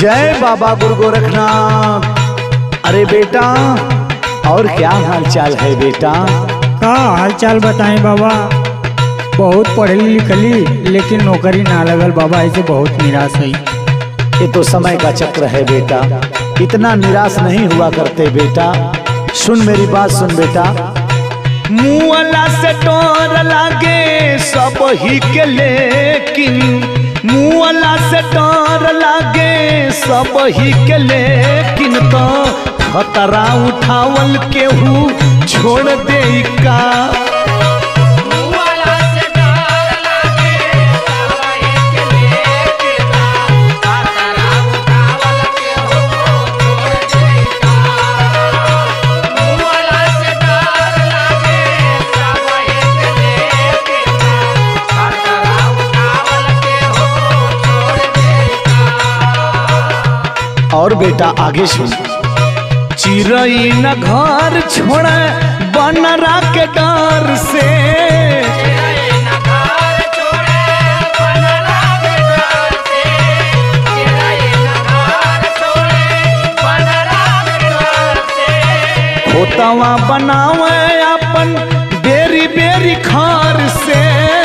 जय बाबा गुरु गोरखनाथ अरे बेटा और क्या हाल चाल है बेटा का हाल चाल बताएं बाबा बहुत पढ़ली लिखली लेकिन नौकरी ना लगल बाबा ऐसे बहुत निराश है ये तो समय का चक्र है बेटा इतना निराश नहीं हुआ करते बेटा सुन मेरी बात सुन बेटा मुआला से टोर लागे सब ही के लेकिन मुआला से टोर लागे सब ही के लेकिन तो खतरा उठावल केहू छोड़ दे का और बेटा आगे सुन चिरई न घर छोड़ बनरा के डर से खोतवा बनावे अपन बेरी बेरी खार से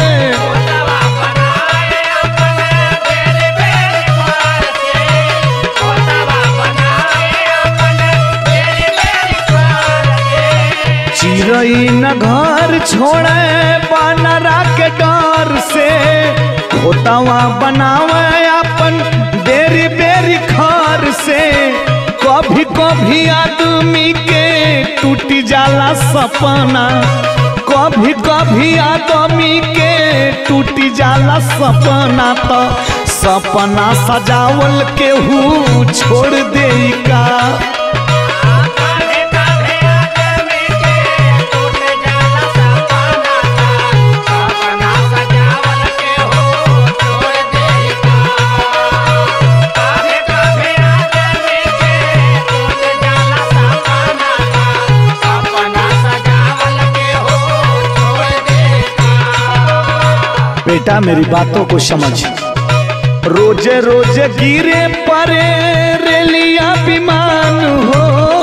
चिरई न घर छोड़े बनरा के डर से खोतवा बनावे अपन बेरी बेरी खार से कभी कभी आदमी के टूट जाला सपना कभी कभी आदमी के टूट जाला सपना तो सपना सजावल केहू छोड़ दे का बेटा मेरी बातों को समझ रोजे रोजे गिरे परे रेलिया विमान हो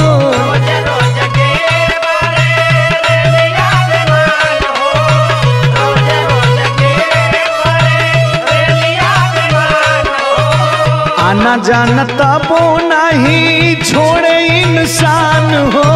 आना जाना तबो नहीं छोड़े इंसान हो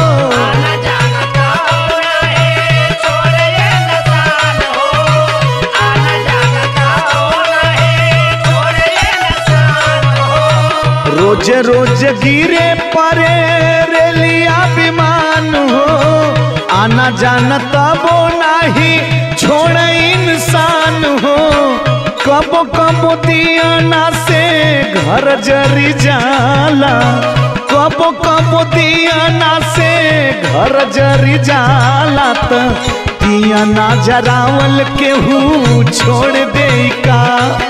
रोज रोज गिरे परे रेलिया विमान हो आना जाना तबो नहीं छोड़ इंसान हो कबो कबो दियाना से घर जरी जाला कबो कबो दियाना से घर जरी जाला त दियाना जरावल केहू छोड़ दे का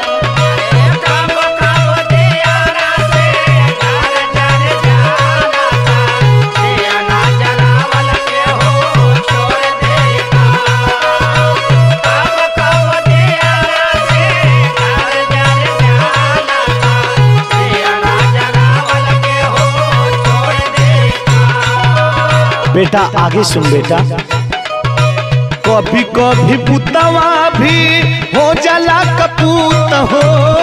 बेटा आगे सुन बेटा कभी कभी पुतवा भी हो जाला कपूत हो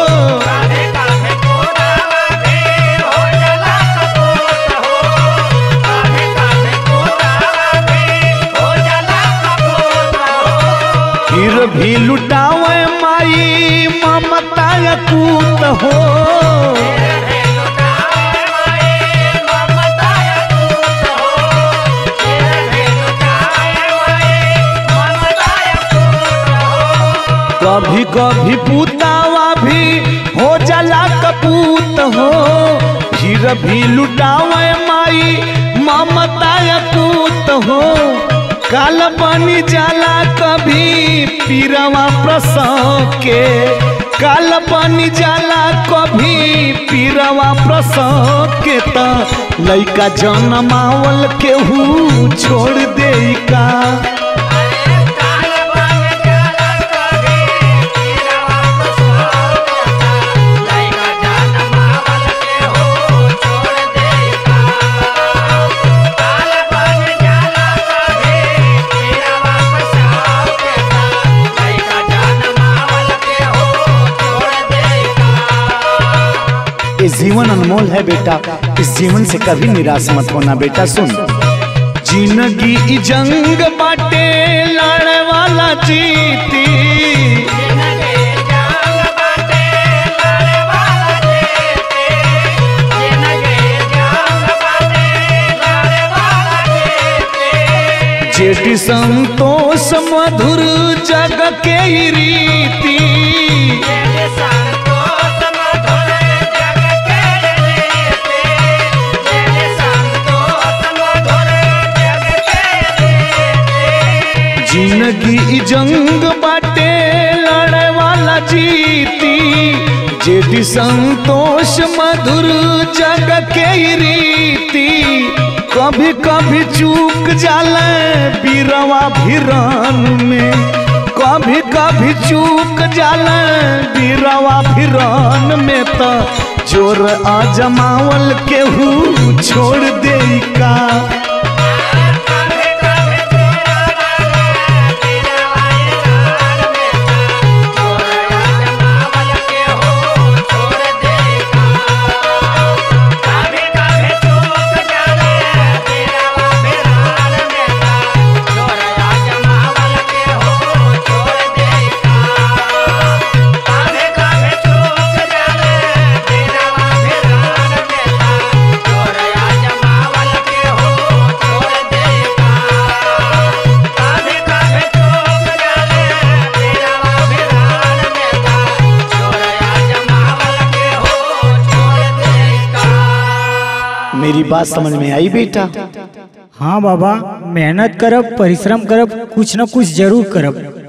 फिर भी लुटावे माई ममता कूत हो कभी कभी पुतावा भी हो जाला कपूत हो फिर भी लुटावे माई ममता कूत हो काल बनी जाला कभी पीरवा प्रसव के काल बनी जाला कभी पीरवा प्रसव के त लइका जनमावल केहू छोड़ दे का Like a अनमोल है बेटा इस जीवन से कभी निराश मत होना बेटा सुन जिंदगी ई जंग बाटे लड़े वाला जीती जेठी संतोष मधुर जग के ई रीति जिंदगी ई जंग बाटे लड़े वाला जीती जेठी संतोष मधुर जग के ई रीति कभी कभी चूक जाले बीरवा भिरान में कभी कभी चूक जाले बीरवा भिरान में तो जोर आजमावल केहू छोड़ दे का मेरी बात समझ में आई बेटा हाँ बाबा मेहनत करब परिश्रम करब कुछ न कुछ जरूर करब